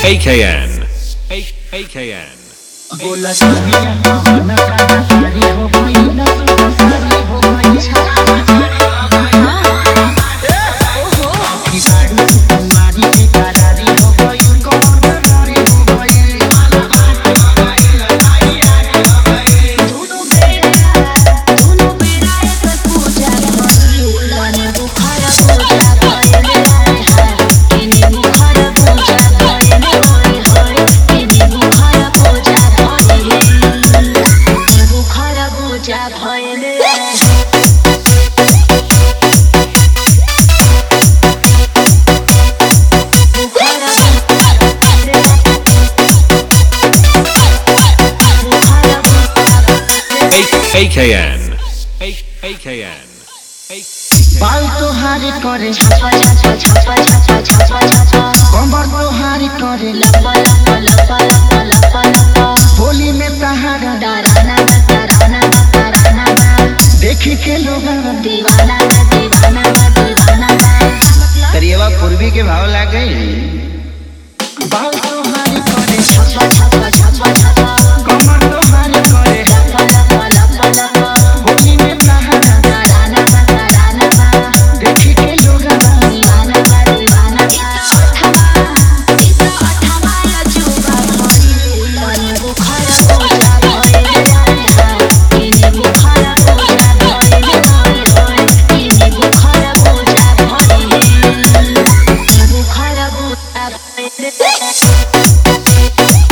AKN. A- AKN. बोला सारिया कवन काना सारी हो गई न सुना सारी हो गई की साड़ी तुम्हारी बेकरारी हो गई कौन बेकरारी हो गई दोनों बेरा दोनों बेरा एक पूजा भइल लाने बुखार पूजा भइल हाय किने बुखार पूजा भइल होय होय किने बुखार पूजा भइल बुखार पूजा भइल A- AKN. A- AKN. A- बाल तोहारी करे छापा छापा छापा छापा छापा छापा कमर तोहारी करे लपा लपा लपा लपा लपा लपा होली में तहारा ताराना बा ताराना बा ताराना बा देखी के लोग दीवाना बा दीवाना बा दीवाना बा करिएवा पूर्वी के भाव लाग गई बाल तोहारी करे छापा छापा छापा छापा कमर तोहारी करे लपा लपा लपा लपा होली में तहारा ताराना बा ताराना बा देखी के लोग दीवाना बा दीवाना बा अठवा इस अठवा या जुबा भइल लाने बुखार पूजा भइल हाय हाय किने बुखार पूजा भइल होय होय किने बुखार पूजा भइल बुखार पूजा भइल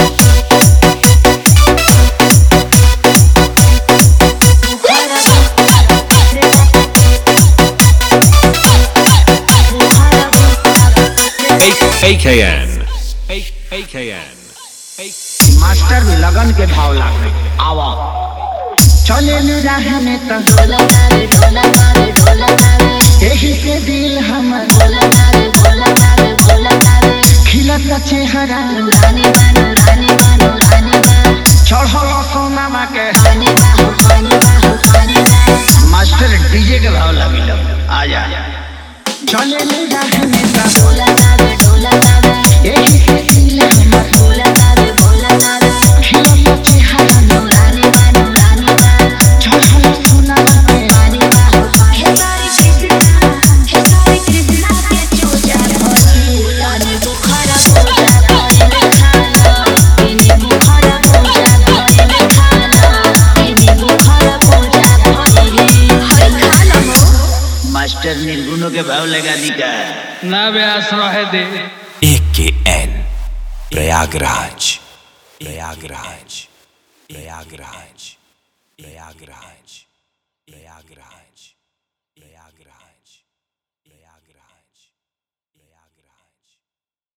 A- AKN. A- AKN. A- master भी लगन के भाव लाग गई आवा चले न रहने त ढोला मारे ढोला मारे ढोला मारे यही से दिल हमर ढोला मारे ढोला मारे ढोला मारे खिलत चेहरा रानी बानो रानी बानो रानी बा चढ़ल सोनामा के पानी बा हो पानी बा हो पानी बा मास्टर डीजे के भाव लागी आ जा चले न रहने त ढोला मारे ढोला मारे यही से दिल हमर ढोला मारे ढोला मारे खिलत चेहरा रानी बानो रानी बा चढ़ल सोनामा के पानी बा हो पानी हे सारी कृष्णा हे सारी कृष्णा के चूजा भइल लाने बुखार पूजा भइल खाना इने बुखार पूजा भइल खाना इने बुखार पूजा भइल हाय खाना हो मास्टर निर्गुणों के भाव लगा दी का ना व्यास रहे दे AKN प्रयागराज प्रयागराज प्रयागराज प्रयागराज प्रयागराज प्रयागराज